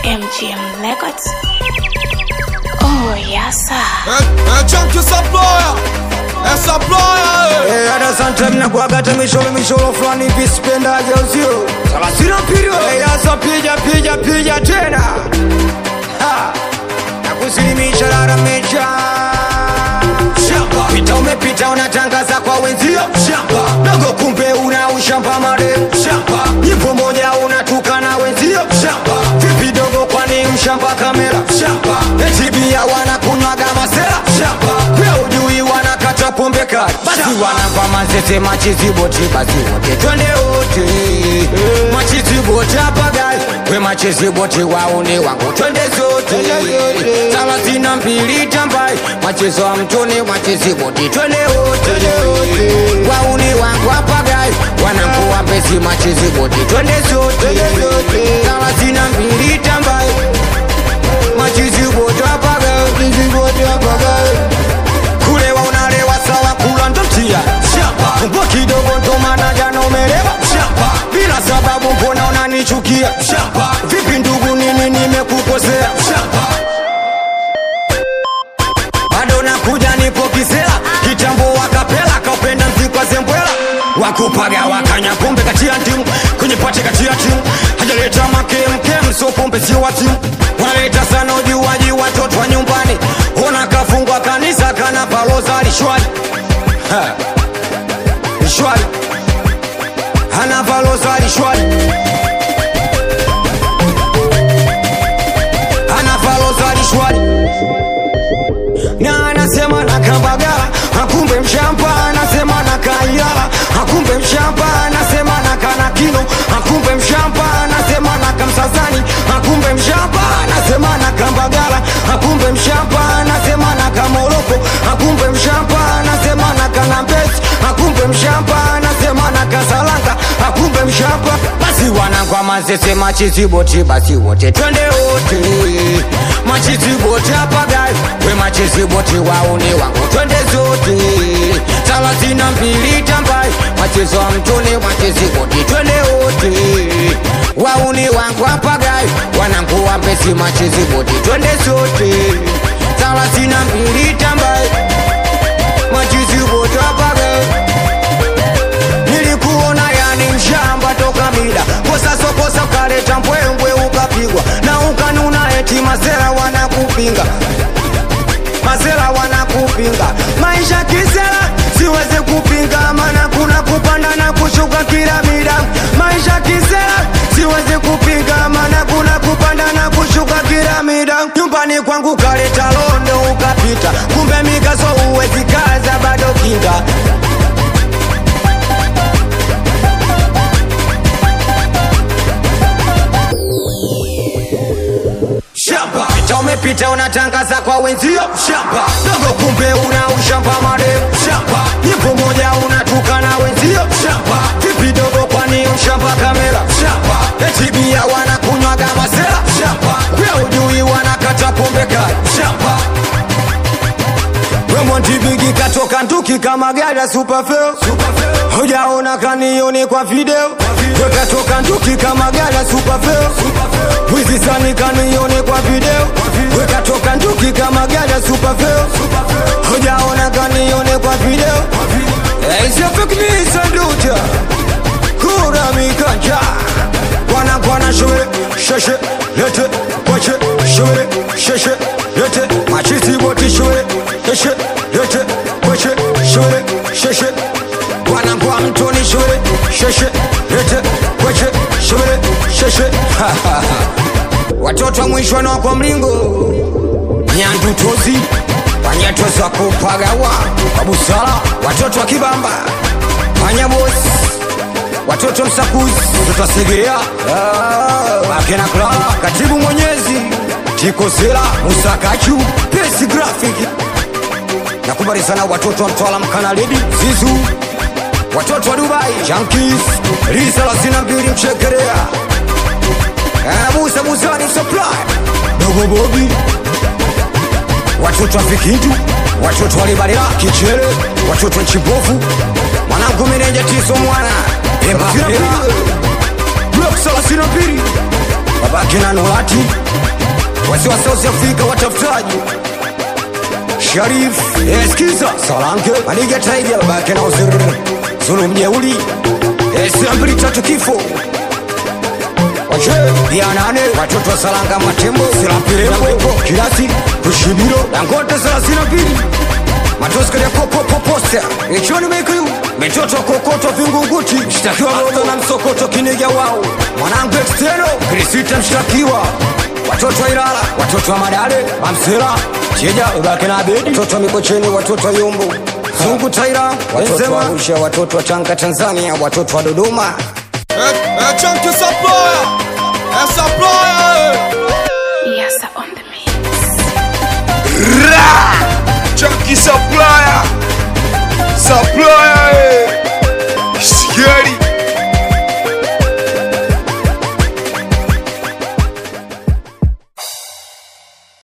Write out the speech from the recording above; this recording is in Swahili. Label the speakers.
Speaker 1: MGM Records. Oh, yes, sir.
Speaker 2: É, é Chunk Supplier, é Supplier,
Speaker 3: Eh, hata sometime nakuwaga hata misholo misholo fulani hivi sipendaje usio salasina pirio Eh, hasa pija pija pija tena Ha, nakusilimisha laramecha shamba pita umepita unatangaza kwa wenzio shamba dogo kumbe una ushamba mareu shamba nyimbo moja unatukana wenzio shamba vipi dogo kwani mshamba kamera shamba etibia wanakunywaga masera shamba pia ujui wanakata pombe kali basi wanampa mazete machiziboti basi wote twende wote machiziboti apagai we machiziboti waone wangu twende zote thelathini na mbili tambai machezo wa mtoni machiziboti twende wote wauni wangu apagai wanangu wapesi machiziboti twende zote thelathini na mbili tambai machiziboti apagai machiziboti apagai kulewa unalewa sawa kula ndo mtia shamba mbwa kidogo ndo maana jana umelewa shamba bila sababu mbona unanichukia shamba vipi ndugu nini nimekukosea shamba bado nakuja nipo kisela kitambo wakapela kaupenda mzikwa zembwela wakupaga wakanya pombe katia ndimu kwenye pate katia timu hajaleta makemkem so pombe sio wa timu wanaleta sana ujuaji watoto wa nyumbani ona kafungwa kanisa kana paloza lishwali Ha. lishwali ana paloza lishwali ana paloza lishwali na anasema na kambagala akumbe mshamba anasema na kailala akumbe mshamba anasema na kanakino akumbe mshamba anasema na kamsazani akumbe mshamba anasema na kambagala akumbe mshamba anasema na kamoroko akumbe mshamba anasema na kanambesi akumbe mshamba anasema na kasalanga akumbe mshamba basi wanangwa mazese machiziboti basi wote twende wote machiziboti apagai we machiziboti wauni wangu twende zote thelathini na mbili tambai machezo wa mtoni machiziboti twende wote wauni wangu apagai wanangu wambesi machiziboti twende zote thelathini na mbili tambai machiziboti apagai nilikuona yani mshamba toka mida kosa sokosa ukaleta mbwembwe ukapigwa na ukanuna eti masera wanakupinga masera wanakupinga maisha kisera siwezi kupinga mana kuna kupanda na kushuka kila mida maisha kisera siwezi kupinga mana kuna kupanda na kushuka kila mida nyumbani kwangu kaleta londo ukapita kumbe mikaso uwezi kaza bado kinga shamba pita umepita unatangaza kwa wenzio shamba dogo kumbe una ushamba madem shamba nyimbo moja unatukana wenzio shamba vipi dogo kwani ushamba kamera shamba etibia wanakunywaga masera shamba pia ujui wanakata pombe kali shamba wemontibigi katoka nduki kama gari ya supafeo hujaona kanioni kwa video wekatoka nduki kama gari ya supafeo wizi sani kanioni kwa video wekatoka nduki kama gari ya supafeo hujaona kanioni kwa video isiopekmisanduta kura mikanja wanakwana shule sheshe lete kwache shule sheshe lete machisi boti shule sheshe lete kwache shule sheshe wanakwa mtoni shule sheshe lete kwache shule sheshe watoto wa mwisho na kwa mlingo nyandutozi wanyatozi wa kupagawa kwa busara watoto wa kibamba wanyabosi watoto msakuzi watoto wasegerea akina kla katibu mwenyezi tikosela musakachu pesi grafiki nakubali sana watoto wa mtwala mkanaledi zizu watoto wa dubai jankis lisa la sina mbili mchekerea Eh, musa musani supply dogo bobi watoto wa vikindu watoto walibalila kichere watoto wa nchimbovu mwanangu meneja tiso mwana embapela blok salasina mbili babake wakina Nolati, wasi wa South Africa watafutaji Sharif, eskiza Salanke, Maniga Tiger, bake na uzuri Zulu mjeuli, esi mbili tatu kifo Wache, ya nane, watoto wa Salanga Matembo, Silapirembo, Kilasi, Kushibiro, Dangote thelathini na mbili matoska ya popopoposta ichoni mikuyu mitoto kokoto vingunguti mshtakiwa roho na msokoto kiniga wao mwanangu exteno krisita mshtakiwa watoto wa Ilala watoto wa Madale Mamsela Cheja ibake na Abedi watoto wa Mikocheni watoto wa Yumbu Zungu Taira watoto wa Arusha watoto wa Tanga Tanzania watoto wa Dodoma
Speaker 2: É, é Chunky Supplier.